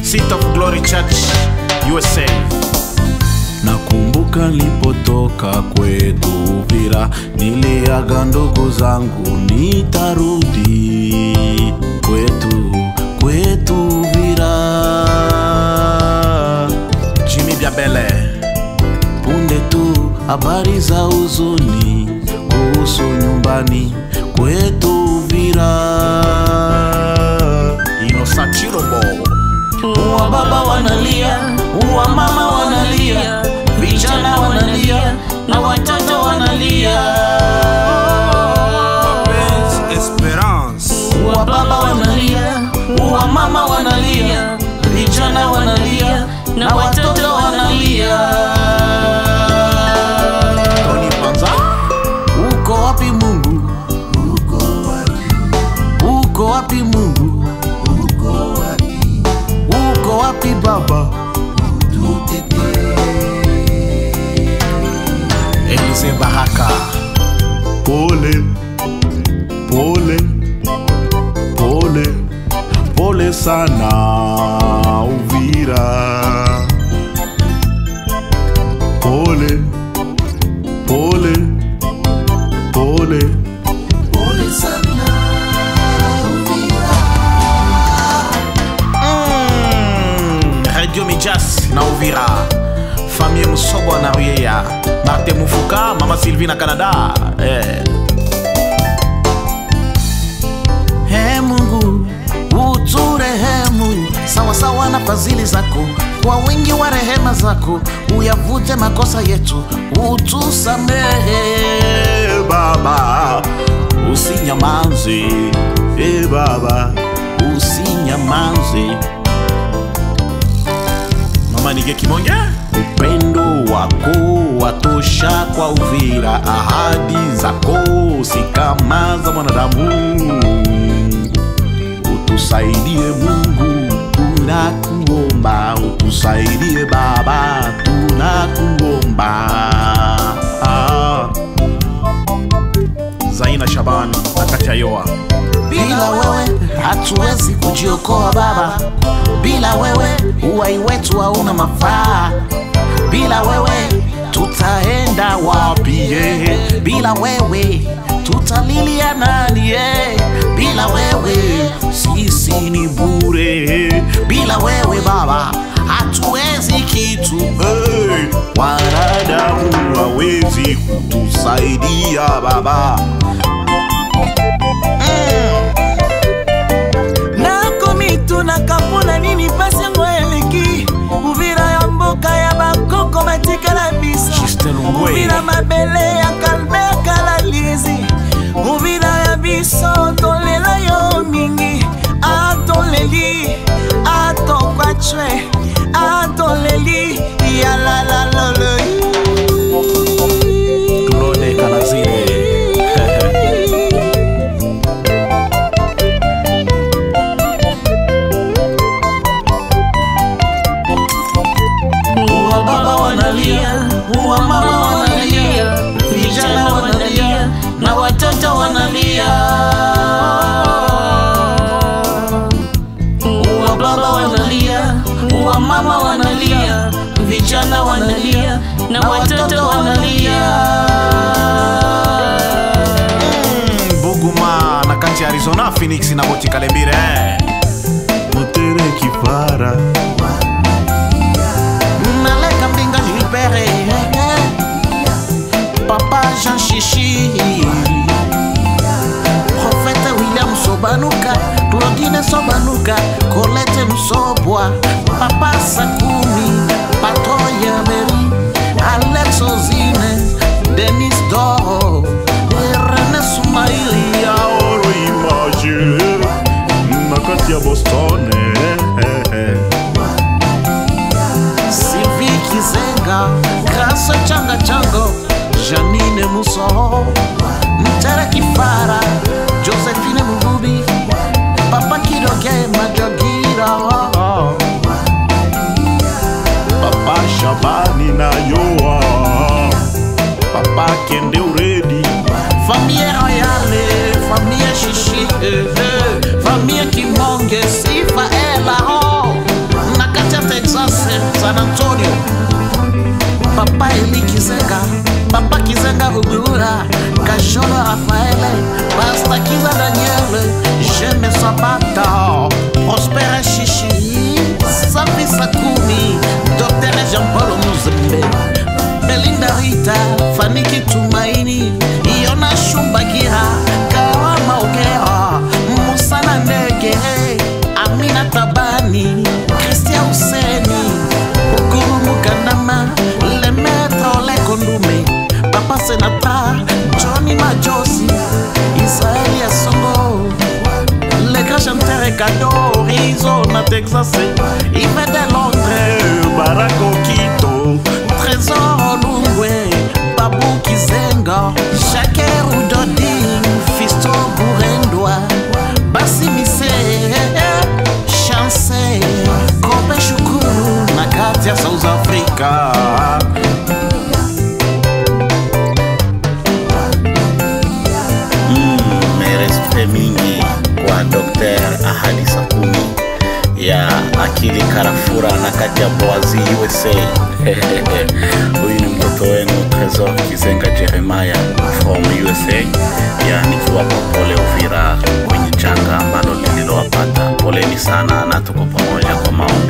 Seat of Glory Church, USA. Nakumbuka nilipotoka kwetu Uvira, niliaga ndugu zangu, nitarudi kwetu kwetu Uvira. Jimmy Biabele. Punde tu habari za huzuni kuhusu nyumbani kwetu Uvira. Innocent Chirobo. Wa baba wanalia, wa mama wanalia, vijana wanalia na watoto wanalia. Prince Esperance. Wa baba wanalia, wa mama wanalia, vijana wanalia na watoto wanalia. Tony Panza. Uko wapi Mungu? Uko wapi? Uko wapi Mungu? Uko wapi? Uko wapi Baba? Elise Bahaka. Pole, pole, pole, pole sana Uvira. Pole, pole, pole, pole sana Mm, Radio Mijas na Uvira. Famille Musobwa na Ruyeya. Martin Mufuka, Mama Sylvie na Canada. Eh. He Mungu uturehemu sawasawa na fadhili zako, kwa wingi wa rehema zako uyavute makosa yetu, utusamehe Baba, usinyamaze e Baba, usinyamaze. Mama Nige Kimonge. Upendo wako watosha kwa Uvira, ahadi zako si kama za mwanadamu. Utusaidie Mungu, tunakuomba, utusaidie Baba, tunakuomba. Ah, Zaina Shaban na Katia Yoa. bila wewe hatuwezi kujiokoa Baba, bila wewe uhai wetu hauna mafaa, bila wewe tutaenda wapi? eh? Bila wewe tutalilia nani? eh? Bila wewe sisi ni bure, bila wewe Baba hatuwezi kitu. eh. Wanadamu hawezi kutusaidia Baba. nakomi tunaka mpona nini pasi yango eleki uvira ya mboka ya bakoko batikala biso Justin Lungwe. uvira mabele ya kalber kala lizi uvira ya biso tolela yo mingi atoleli atokwacwe atoleli yalalaloloi Claude Kanazire. wa baba wanalia, wa mama wanalia, vijana wanalia na watoto wanalia. Wa baba wanalia, wa mama wanalia, vijana wanalia na watoto wanalia. Mm, Buguma na kati ya Arizona, Phoenix na Boti Kalembire. Mutere kifara naleka mbinga Gilbert Papa Jean Chichi Prophète William Sobanuka Claudine Sobanuka Colette Msobwa Papa Sakumi Patoya Meri Alex Ozine Denis Doro René Sumaili Aoro Image nakati ya Boston Sylvie Kizenga Grace Changa Chango Janine Muso Mtere Kifara Josephine Mugubi Papa Kidoge Majagira Papa Shabani na Yoa Papa Kende Uredi Famille Royale Famille Shishi eh, eh. Famille Kimonge Sifa Ela oh. Na Rugura, Kasholo Rafaele, Pastakiza Daniele, Jeme Sabata, Prosper Chichi, Safi Sakumi, Dr. Jean-Paul Muzembe, Belinda Rita, Faniki Tumaini, Iona Shumbagira, Kawama Ogera, Musana Ndege, Amina Tabani, Christian Huseni, Ukuru Mukandama, Le Maître Le Kondume, Papa Senata, Johnny Majosi, Israeli Asongo, Le grand chanteur Ekado, Rizzo na Texas, Yves de Londres, Barack Okito, Trésor Lungwe, Babu Kizenga, Shakeru Dodin, Fisto Burendwa, Basi Mise, Chance, Kobe Shukuru, na kati ya South Africa. merespe mingi kwa Dr. Ahadi Sakumi ya akili karafura na kati ya Boazi USA. Huyu ni mtoto wenu Tresor Kizenga Jeremiah from USA, ya nikiwapa pole Uvira kwenye janga ambalo lililowapata. Poleni sana na tuko pamoja kwa maombi.